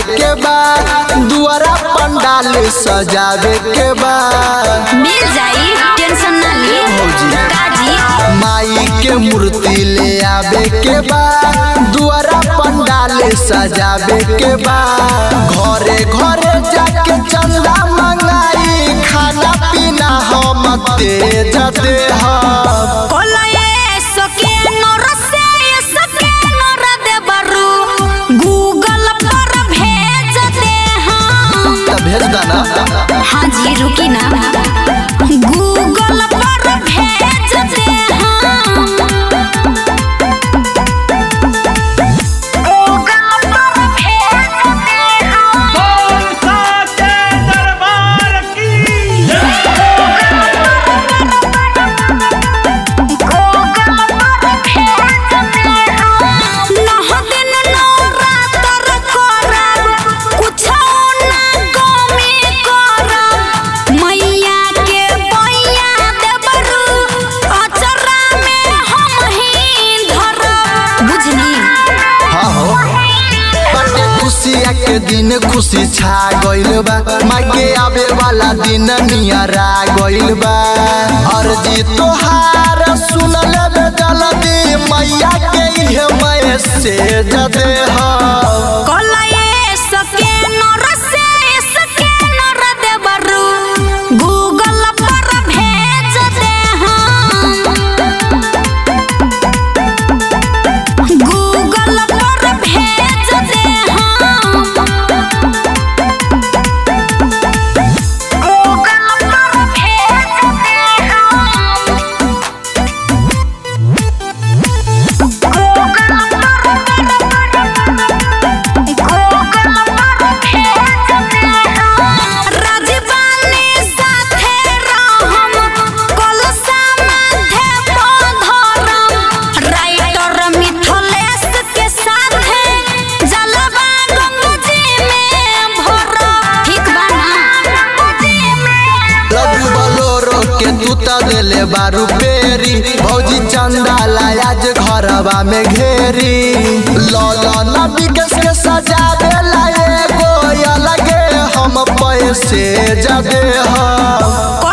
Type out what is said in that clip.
के बा दुआरा पंडाल सजावे के बा मिल जाई टेंशन ना ली भौजी। काजी माई के मूर्ति ले आवे के बा दुआरा पंडाल सजावे के बा घरे घरे जाके चंदा मंगाई खाना पीना हम तेज दे हम कोलये सके नोर से सके नोर दे बरू गूगल पर भेज दे हम तब भेज देना हाँ जी रुकी ना गूगल पर भेज दे हम गूगल पर भेज दे हम साचे दरबार की हाँ हो बटे खुशिया के दिन खुशी छा गइल बा माई के आवे वाला दिन नियरा गइल बा अर्जी तोहार सुन लेबे जल्दी मैया के इहे मैसेज दे हम गूगल पर भेज दे हम गूगल पर भेज दे हम गूगल पर भेज दे हम राजबानी साथे रहम कलसा माथे पधरम राइटर मिथलेश के साथे जलवा गंगजी में भरम ठीक बा ना गंगजी में लड्डू बलोरो के तूता देले बारू पेरी भौजी चंदा लायाज घरवा में घेरी लौला नबी के से सजावे लाए गो अलगे हम पैसे जदे हम